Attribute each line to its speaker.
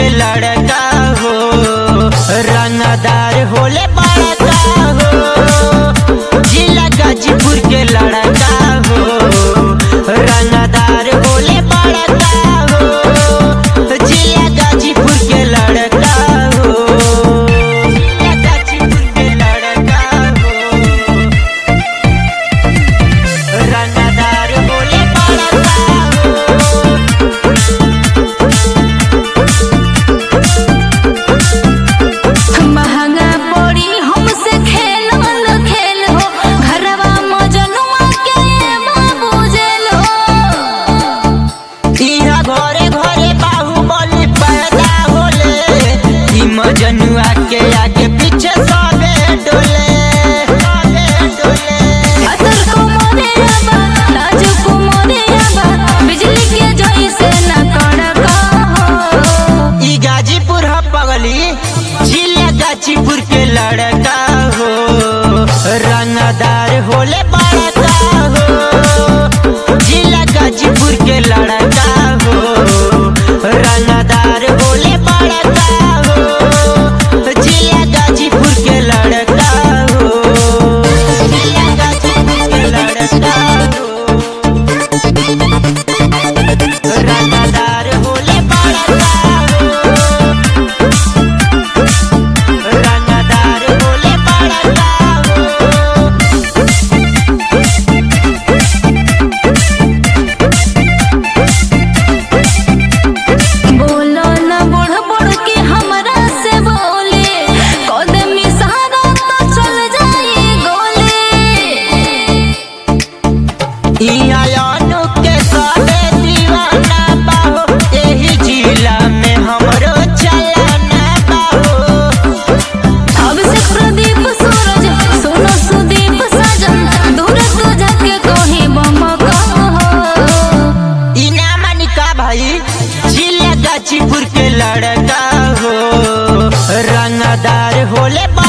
Speaker 1: लड़का हो रंगदार होले बड़का हो जिला गाजीपुर के लड़का हो रंगदार होले बड़का हो जिला गाजीपुर के लड़का हो जिला गाजीपुर के लड़का हो रंगदार होले बड़का हो
Speaker 2: महंगा पड़ी हमसे खेलो न खेल हो घरवा मजनुआ के बाबू जेल हो
Speaker 1: इहा घरे घरे बाहुबली पैदा होले ई मजनुआ के आगे पीछे सबे डोले सबे डोले
Speaker 2: अतर को मोरे आबा लाजू को मोरे आबा बिजली के जैसे न कड़का हो
Speaker 1: ई गाजीपुर ह पगली जिला गाजीपुर के लड़का हो रंगदार होले बड़का हो जिला गाजीपुर के लड़का हो रंगदार होले बड़का हो जिला गाजीपुर के लड़का हो जिला गाजीपुर के लड़का हो रंगदार होले बड़का हो रंगदार होले बड़का हो
Speaker 2: बोलो न बुढ़ बुढ़ के हमरा से बोले कदम इशारा तो चल जाए गोले
Speaker 1: इहा यानु के सबे दीवाना बाहो एही जिला में हमरो चलना बाहो
Speaker 2: अब से प्रदीप सूरज सोनो सुदीप सजन दूर तो जाके कहीं बम कहो
Speaker 1: इनामा निका भाई जिला गाजीपुर के लड़का हो रंगदार होले बा